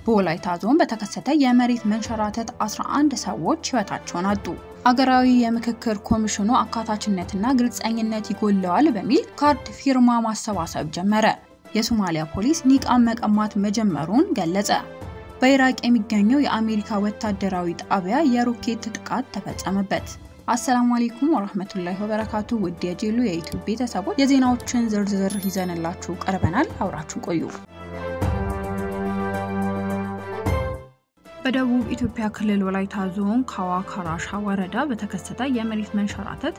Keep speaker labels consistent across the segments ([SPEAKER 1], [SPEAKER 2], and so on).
[SPEAKER 1] በወላይታ ዞን በተከሰተ የመሬት መንሸራተት 11 ሰዎች ሕይወታቸውን አጡ። አገራዊ የምክክር ኮሚሽኑ አካታችነትና ግልጸኝነት ይጎለዋል በሚል ካርድ ፊርማ ማሰባሰብ ጀመረ። የሶማሊያ ፖሊስ ኒቃብ መቀማት መጀመሩን ገለጸ። በኢራቅ የሚገኘው የአሜሪካ ወታደራዊ ጣቢያ የሮኬት ጥቃት ተፈጸመበት። አሰላሙ አለይኩም ወራህመቱላሂ ወበረካቱ። ውድ የጄሉ የዩቲዩብ ቤተሰቦች የዜናዎችን ዝርዝር ይዘንላችሁ ቀርበናል። አብራችሁ ቆዩ። በደቡብ ኢትዮጵያ ክልል ወላይታ ዞን ካዋ ካራሻ ወረዳ በተከሰተ የመሬት መንሸራተት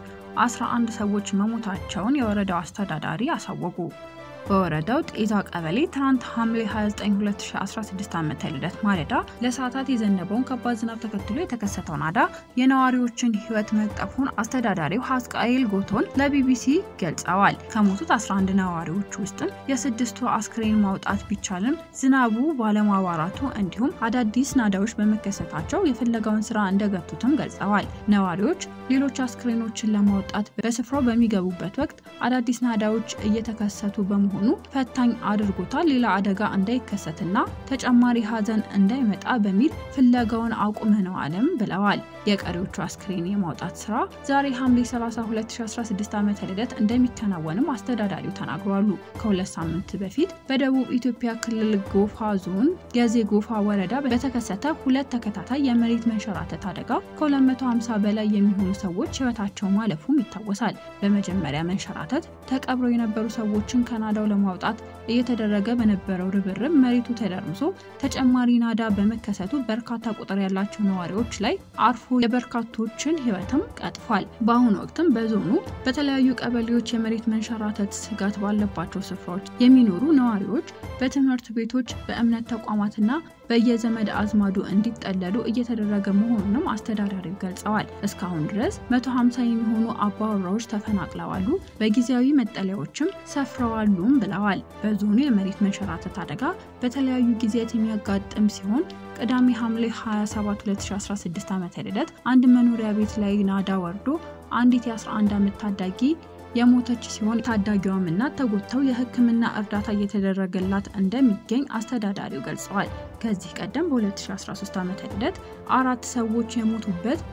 [SPEAKER 1] 11 ሰዎች መሞታቸውን የወረዳው አስተዳዳሪ አሳወቁ። በወረዳው ጤዛ ቀበሌ ትናንት ሐምሌ 29 2016 ዓ.ም ልደት ማለዳ ለሰዓታት የዘነበውን ከባድ ዝናብ ተከትሎ የተከሰተው ናዳ የነዋሪዎችን ሕይወት መቅጠፉን አስተዳዳሪው ሀስቃኤል ጎቶን ለቢቢሲ ገልጸዋል። ከሞቱት 11 ነዋሪዎች ውስጥም የስድስቱ አስክሬን ማውጣት ቢቻልም ዝናቡ ባለማባራቱ እንዲሁም አዳዲስ ናዳዎች በመከሰታቸው የፍለጋውን ስራ እንደገቱትም ገልጸዋል። ነዋሪዎች ሌሎች አስክሬኖችን ለማውጣት በስፍራው በሚገቡበት ወቅት አዳዲስ ናዳዎች እየተከሰቱ በመሆኑ ሆኑ ፈታኝ አድርጎታል። ሌላ አደጋ እንዳይከሰትና ተጨማሪ ሀዘን እንዳይመጣ በሚል ፍለጋውን አቁመነዋልም ብለዋል። የቀሪዎቹ አስክሬን የማውጣት ስራ ዛሬ ሐምሌ 30 2016 ዓ.ም ልደት እንደሚከናወንም አስተዳዳሪው ተናግሯሉ። ከሁለት ሳምንት በፊት በደቡብ ኢትዮጵያ ክልል ጎፋ ዞን የዜ ጎፋ ወረዳ በተከሰተ ሁለት ተከታታይ የመሬት መንሸራተት አደጋ ከ250 በላይ የሚሆኑ ሰዎች ህይወታቸው ማለፉም ይታወሳል። በመጀመሪያ መንሸራተት ተቀብረው የነበሩ ሰዎችን ከናዳው ለማውጣት እየተደረገ በነበረው ርብርብ መሬቱ ተደርምሶ ተጨማሪ ናዳ በመከሰቱ በርካታ ቁጥር ያላቸው ነዋሪዎች ላይ አርፎ የበርካቶችን ህይወትም ቀጥፏል። በአሁኑ ወቅትም በዞኑ በተለያዩ ቀበሌዎች የመሬት መንሸራተት ስጋት ባለባቸው ስፍራዎች የሚኖሩ ነዋሪዎች በትምህርት ቤቶች፣ በእምነት ተቋማትና በየዘመድ አዝማዱ እንዲጠለሉ እየተደረገ መሆኑንም አስተዳዳሪው ገልጸዋል። እስካሁን ድረስ 150 የሚሆኑ አባወራዎች ተፈናቅለዋሉ፣ በጊዜያዊ መጠለያዎችም ሰፍረዋሉም ብለዋል። በዞኑ የመሬት መንሸራተት አደጋ በተለያዩ ጊዜያት የሚያጋጥም ሲሆን ቅዳሜ ሐምሌ 27 2016 ዓ.ም ልደት አንድ መኖሪያ ቤት ላይ ናዳ ወርዶ አንዲት የ11 ዓመት ታዳጊ የሞተች ሲሆን ታዳጊዋም እናት ተጎድተው የሕክምና እርዳታ እየተደረገላት እንደሚገኝ አስተዳዳሪው ገልጸዋል። ከዚህ ቀደም በ2013 ዓ.ም ልደት አራት ሰዎች የሞቱበት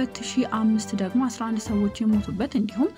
[SPEAKER 1] በ2005 ደግሞ 11 ሰዎች የሞቱበት እንዲሁም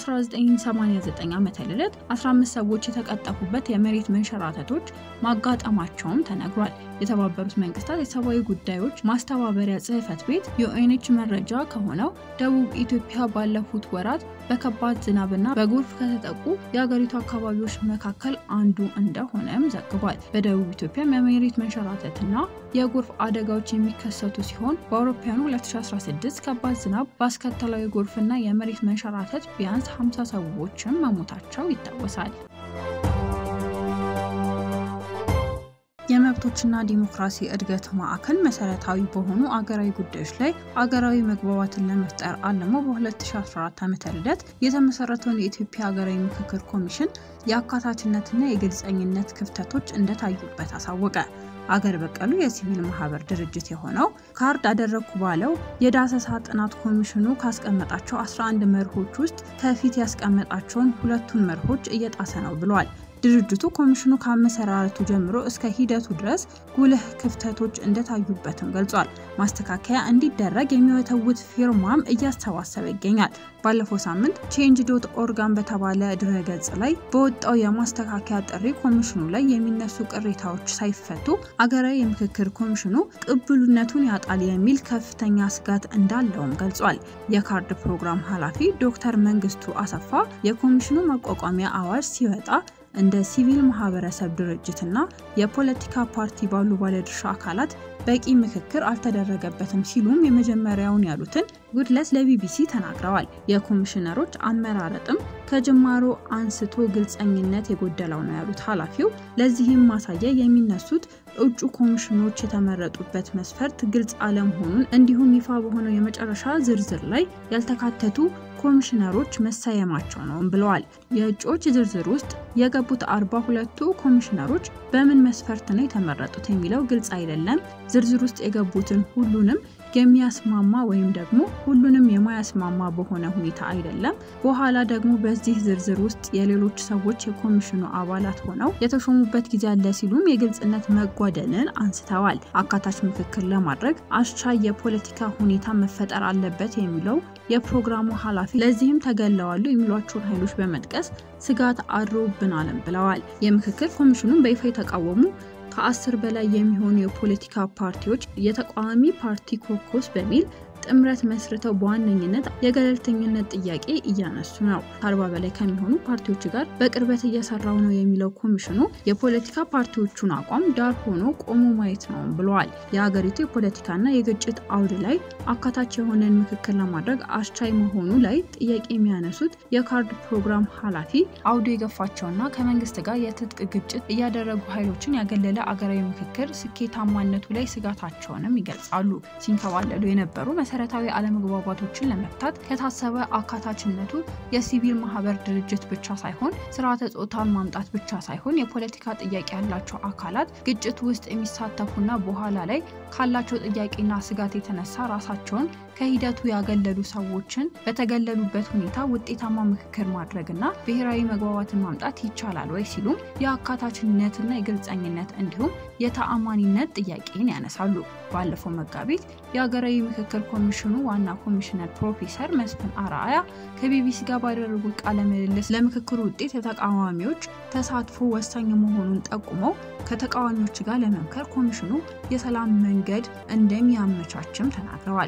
[SPEAKER 1] በ1989 ዓመተ ልደት 15 ሰዎች የተቀጠፉበት የመሬት መንሸራተቶች ማጋጠማቸውም ተነግሯል። የተባበሩት መንግስታት የሰብአዊ ጉዳዮች ማስተባበሪያ ጽሕፈት ቤት የኦኤንኤች መረጃ ከሆነው ደቡብ ኢትዮጵያ ባለፉት ወራት በከባድ ዝናብና በጎርፍ ከተጠቁ የሀገሪቱ አካባቢዎች መካከል አንዱ እንደሆነም ዘግቧል። በደቡብ ኢትዮጵያ የመሬት መንሸራተትና የጎርፍ አደጋዎች የሚከሰቱ ሲሆን በአውሮፓውያኑ 2016 ከባድ ዝናብ ባስከተለው የጎርፍና የመሬት መንሸራተት ቢያንስ 50 ሰዎችም መሞታቸው ይታወሳል። የመብቶችና ዲሞክራሲ እድገት ማዕከል መሰረታዊ በሆኑ አገራዊ ጉዳዮች ላይ አገራዊ መግባባትን ለመፍጠር አልሞ በ2014 ዓ.ም ልደት የተመሰረተውን የኢትዮጵያ ሀገራዊ ምክክር ኮሚሽን የአካታችነትና የግልጸኝነት ክፍተቶች እንደታዩበት አሳወቀ። አገር በቀሉ የሲቪል ማህበር ድርጅት የሆነው ካርድ አደረግኩ ባለው የዳሰሳ ጥናት ኮሚሽኑ ካስቀመጣቸው 11 መርሆች ውስጥ ከፊት ያስቀመጣቸውን ሁለቱን መርሆች እየጣሰ ነው ብሏል። ድርጅቱ ኮሚሽኑ ከአመሰራረቱ ጀምሮ እስከ ሂደቱ ድረስ ጉልህ ክፍተቶች እንደታዩበትም ገልጿል። ማስተካከያ እንዲደረግ የሚወተውት ፊርማም እያሰባሰበ ይገኛል። ባለፈው ሳምንት ቼንጅ ዶት ኦርጋን በተባለ ድረገጽ ላይ በወጣው የማስተካከያ ጥሪ ኮሚሽኑ ላይ የሚነሱ ቅሬታዎች ሳይፈቱ አገራዊ የምክክር ኮሚሽኑ ቅቡልነቱን ያጣል የሚል ከፍተኛ ስጋት እንዳለውም ገልጿል። የካርድ ፕሮግራም ኃላፊ ዶክተር መንግስቱ አሰፋ የኮሚሽኑ ማቋቋሚያ አዋጅ ሲወጣ እንደ ሲቪል ማህበረሰብ ድርጅትና የፖለቲካ ፓርቲ ባሉ ባለድርሻ አካላት በቂ ምክክር አልተደረገበትም ሲሉም የመጀመሪያውን ያሉትን ጉድለት ለቢቢሲ ተናግረዋል። የኮሚሽነሮች አመራረጥም ከጅማሮ አንስቶ ግልጸኝነት የጎደለው ነው ያሉት ኃላፊው፣ ለዚህም ማሳያ የሚነሱት እጩ ኮሚሽኖች የተመረጡበት መስፈርት ግልጽ አለመሆኑን እንዲሁም ይፋ በሆነው የመጨረሻ ዝርዝር ላይ ያልተካተቱ ኮሚሽነሮች መሰየማቸው ነው ብለዋል። የእጩዎች ዝርዝር ውስጥ የገቡት አርባ ሁለቱ ኮሚሽነሮች በምን መስፈርት ነው የተመረጡት የሚለው ግልጽ አይደለም። ዝርዝር ውስጥ የገቡትን ሁሉንም የሚያስማማ ወይም ደግሞ ሁሉንም የማያስማማ በሆነ ሁኔታ አይደለም። በኋላ ደግሞ በዚህ ዝርዝር ውስጥ የሌሎች ሰዎች የኮሚሽኑ አባላት ሆነው የተሾሙበት ጊዜ አለ ሲሉም የግልጽነት መጓደልን አንስተዋል። አካታች ምክክር ለማድረግ አስቻይ የፖለቲካ ሁኔታ መፈጠር አለበት የሚለው የፕሮግራሙ ኃላፊ ለዚህም ተገለዋሉ የሚሏቸውን ኃይሎች በመጥቀስ ስጋት አድሮብናልም ብለዋል። የምክክር ኮሚሽኑን በይፋ የተቃወሙ ከአስር በላይ የሚሆኑ የፖለቲካ ፓርቲዎች የተቃዋሚ ፓርቲ ኮከስ በሚል ጥምረት መስርተው በዋነኝነት የገለልተኝነት ጥያቄ እያነሱ ነው። ከአርባ በላይ ከሚሆኑ ፓርቲዎች ጋር በቅርበት እየሰራው ነው የሚለው ኮሚሽኑ የፖለቲካ ፓርቲዎቹን አቋም ዳር ሆኖ ቆሞ ማየት ነው ብለዋል። የሀገሪቱ የፖለቲካና የግጭት አውድ ላይ አካታች የሆነን ምክክር ለማድረግ አስቻይ መሆኑ ላይ ጥያቄ የሚያነሱት የካርድ ፕሮግራም ኃላፊ አውዱ የገፋቸውና ከመንግስት ጋር የትጥቅ ግጭት እያደረጉ ኃይሎችን ያገለለ አገራዊ ምክክር ስኬታማነቱ ላይ ስጋታቸውንም ይገልጻሉ። ሲንከባለሉ የነበሩ መሰረታዊ አለመግባባቶችን ለመፍታት ከታሰበ አካታችነቱ የሲቪል ማህበር ድርጅት ብቻ ሳይሆን ስርዓተ ጾታን ማምጣት ብቻ ሳይሆን የፖለቲካ ጥያቄ ያላቸው አካላት ግጭት ውስጥ የሚሳተፉና በኋላ ላይ ካላቸው ጥያቄና ስጋት የተነሳ ራሳቸውን ከሂደቱ ያገለሉ ሰዎችን በተገለሉበት ሁኔታ ውጤታማ ምክክር ማድረግና ብሔራዊ መግባባትን ማምጣት ይቻላል ወይ ሲሉም የአካታችነትና የግልጸኝነት እንዲሁም የተአማኒነት ጥያቄን ያነሳሉ። ባለፈው መጋቢት የሀገራዊ ምክክር ኮሚሽኑ ዋና ኮሚሽነር ፕሮፌሰር መስፍን አርአያ ከቢቢሲ ጋር ባደረጉት ቃለ ምልልስ ለምክክሩ ውጤት የተቃዋሚዎች ተሳትፎ ወሳኝ መሆኑን ጠቁመው ከተቃዋሚዎች ጋር ለመምከር ኮሚሽኑ የሰላም መንገድ እንደሚያመቻችም ተናግረዋል።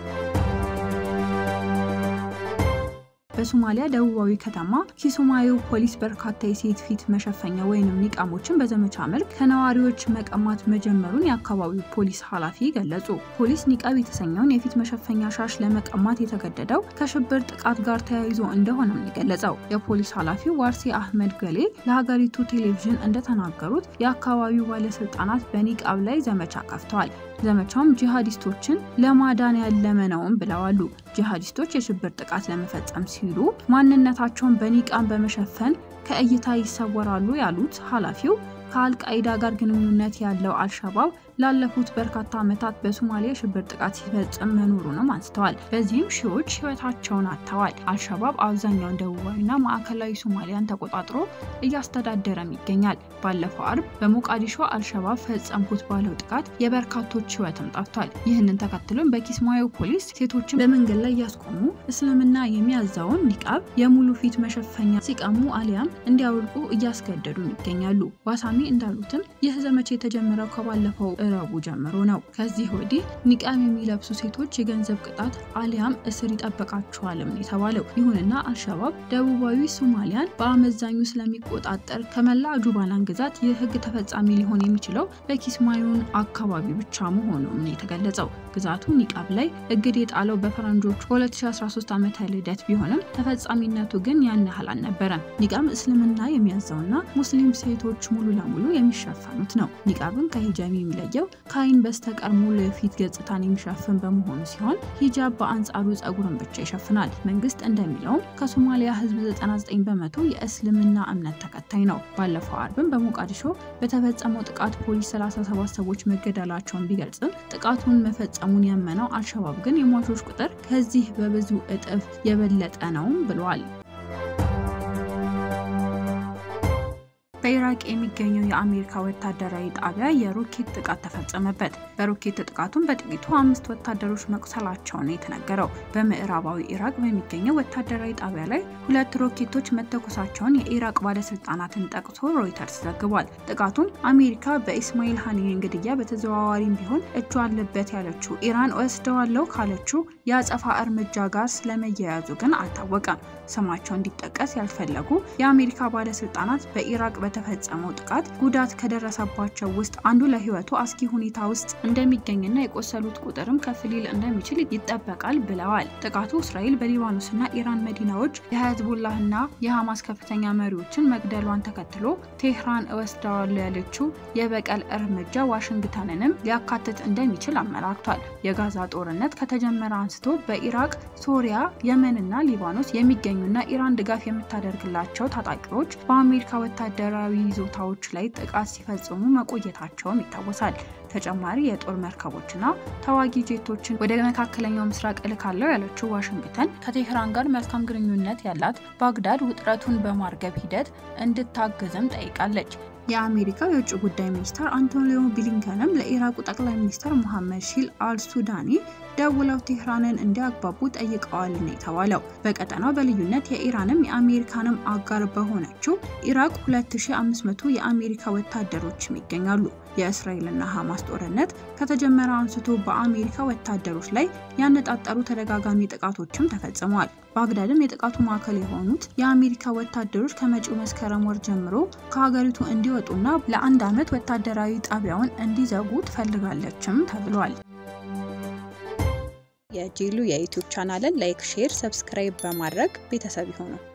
[SPEAKER 1] በሶማሊያ ደቡባዊ ከተማ ኪሱማዮ ፖሊስ በርካታ የሴት ፊት መሸፈኛ ወይንም ኒቃሞችን በዘመቻ መልክ ከነዋሪዎች መቀማት መጀመሩን የአካባቢው ፖሊስ ኃላፊ ገለጹ። ፖሊስ ኒቃብ የተሰኘውን የፊት መሸፈኛ ሻሽ ለመቀማት የተገደደው ከሽብር ጥቃት ጋር ተያይዞ እንደሆነም የገለጸው የፖሊስ ኃላፊው ዋርሴ አህመድ ገሌ ለሀገሪቱ ቴሌቪዥን እንደተናገሩት የአካባቢው ባለስልጣናት በኒቃብ ላይ ዘመቻ ከፍተዋል። ዘመቻውም ጂሃዲስቶችን ለማዳን ያለመ ነውም ብለዋሉ። ጂሃዲስቶች የሽብር ጥቃት ለመፈጸም ሲሉ ማንነታቸውን በኒቃም በመሸፈን ከእይታ ይሰወራሉ ያሉት ኃላፊው ከአልቃይዳ ጋር ግንኙነት ያለው አልሸባብ ላለፉት በርካታ ዓመታት በሶማሊያ ሽብር ጥቃት ሲፈጽም መኖሩንም አንስተዋል። በዚህም ሺዎች ሕይወታቸውን አጥተዋል። አልሸባብ አብዛኛውን ደቡባዊና ማዕከላዊ ሶማሊያን ተቆጣጥሮ እያስተዳደረም ይገኛል። ባለፈው አርብ በሞቃዲሾ አልሸባብ ፈጸምኩት ባለው ጥቃት የበርካቶች ሕይወትም ጠፍቷል። ይህንን ተከትሎም በኪስማዮ ፖሊስ ሴቶችን በመንገድ ላይ እያስቆሙ እስልምና የሚያዛውን ኒቃብ የሙሉ ፊት መሸፈኛ ሲቀሙ አሊያም እንዲያወልቁ እያስገደዱም ይገኛሉ። ዋሳሚ እንዳሉትም ይህ ዘመቻ የተጀመረው ከባለፈው ረቡ ጀምሮ ነው። ከዚህ ወዲህ ኒቃብ የሚለብሱ ሴቶች የገንዘብ ቅጣት አሊያም እስር ይጠበቃቸዋልም የተባለው። ይሁንና አልሸባብ ደቡባዊ ሶማሊያን በአመዛኙ ስለሚቆጣጠር ከመላ ጁባላን ግዛት ይህ ህግ ተፈጻሚ ሊሆን የሚችለው በኪስማዩን አካባቢ ብቻ መሆኑም ነው የተገለጸው። ግዛቱ ኒቃብ ላይ እግድ የጣለው በፈረንጆቹ 2013 ዓመተ ልደት ቢሆንም ተፈጻሚነቱ ግን ያን ያህል አልነበረም። ኒቃብ እስልምና የሚያዘውና ሙስሊም ሴቶች ሙሉ ለሙሉ የሚሸፈኑት ነው። ኒቃብን ከሂጃብ የሚለየው ከአይን በስተቀር ሙሉ የፊት ገጽታን የሚሸፍን በመሆኑ ሲሆን ሂጃብ በአንጻሩ ጸጉርን ብቻ ይሸፍናል። መንግስት እንደሚለውም ከሶማሊያ ህዝብ 99 በመቶ የእስልምና እምነት ተከታይ ነው። ባለፈው አርብም በሞቃዲሾ በተፈጸመው ጥቃት ፖሊስ 37 ሰዎች መገደላቸውን ቢገልጽም ጥቃቱን መፈጸሙን ያመነው አልሸባብ ግን የሟቾች ቁጥር ከዚህ በብዙ እጥፍ የበለጠ ነውም ብሏል። በኢራቅ የሚገኘው የአሜሪካ ወታደራዊ ጣቢያ የሮኬት ጥቃት ተፈጸመበት። በሮኬት ጥቃቱም በጥቂቱ አምስት ወታደሮች መቁሰላቸውን የተነገረው በምዕራባዊ ኢራቅ በሚገኘው ወታደራዊ ጣቢያ ላይ ሁለት ሮኬቶች መተኮሳቸውን የኢራቅ ባለስልጣናትን ጠቅሶ ሮይተርስ ዘግቧል። ጥቃቱም አሜሪካ በኢስማኤል ሀኒየን ግድያ በተዘዋዋሪም ቢሆን እጁ አለበት ያለችው ኢራን ወስደዋለው ካለችው የአጸፋ እርምጃ ጋር ስለመያያዙ ግን አልታወቀም። ስማቸው እንዲጠቀስ ያልፈለጉ የአሜሪካ ባለስልጣናት በኢራቅ በተፈጸመው ጥቃት ጉዳት ከደረሰባቸው ውስጥ አንዱ ለሕይወቱ አስጊ ሁኔታ ውስጥ እንደሚገኝና የቆሰሉት ቁጥርም ከፍ ሊል እንደሚችል ይጠበቃል ብለዋል። ጥቃቱ እስራኤል በሊባኖስና ኢራን መዲናዎች የህዝቡላህና የሐማስ ከፍተኛ መሪዎችን መግደሏን ተከትሎ ቴህራን እወስደዋለሁ ያለችው የበቀል እርምጃ ዋሽንግተንንም ሊያካትት እንደሚችል አመላክቷል። የጋዛ ጦርነት ከተጀመረ አንስቶ በኢራቅ፣ ሶሪያ፣ የመንና ሊባኖስ የሚገኙና ኢራን ድጋፍ የምታደርግላቸው ታጣቂዎች በአሜሪካ ወታደራዊ ይዞታዎች ላይ ጥቃት ሲፈጽሙ መቆየታቸውም ይታወሳል። ተጨማሪ የጦር መርከቦችና ተዋጊ ጄቶችን ወደ መካከለኛው ምስራቅ እልካለሁ ያለችው ዋሽንግተን ከቴህራን ጋር መልካም ግንኙነት ያላት ባግዳድ ውጥረቱን በማርገብ ሂደት እንድታግዝም ጠይቃለች። የአሜሪካው የውጭ ጉዳይ ሚኒስትር አንቶኒዮ ብሊንከንም ለኢራቁ ጠቅላይ ሚኒስትር ሙሐመድ ሺል አልሱዳኒ ደውለው ቴህራንን እንዲያግባቡ ጠይቀዋል ነው የተባለው። በቀጠናው በልዩነት የኢራንም የአሜሪካንም አጋር በሆነችው ኢራቅ 2500 የአሜሪካ ወታደሮችም ይገኛሉ። የእስራኤልና ሐማስ ጦርነት ከተጀመረ አንስቶ በአሜሪካ ወታደሮች ላይ ያነጣጠሩ ተደጋጋሚ ጥቃቶችም ተፈጽመዋል። ባግዳድም የጥቃቱ ማዕከል የሆኑት የአሜሪካ ወታደሮች ከመጪው መስከረም ወር ጀምሮ ከሀገሪቱ እንዲወጡና ለአንድ ዓመት ወታደራዊ ጣቢያውን እንዲዘጉ ትፈልጋለችም ተብሏል።
[SPEAKER 2] የጄሉ የዩቲዩብ ቻናልን ላይክ፣ ሼር፣ ሰብስክራይብ በማድረግ ቤተሰብ ይሁኑ።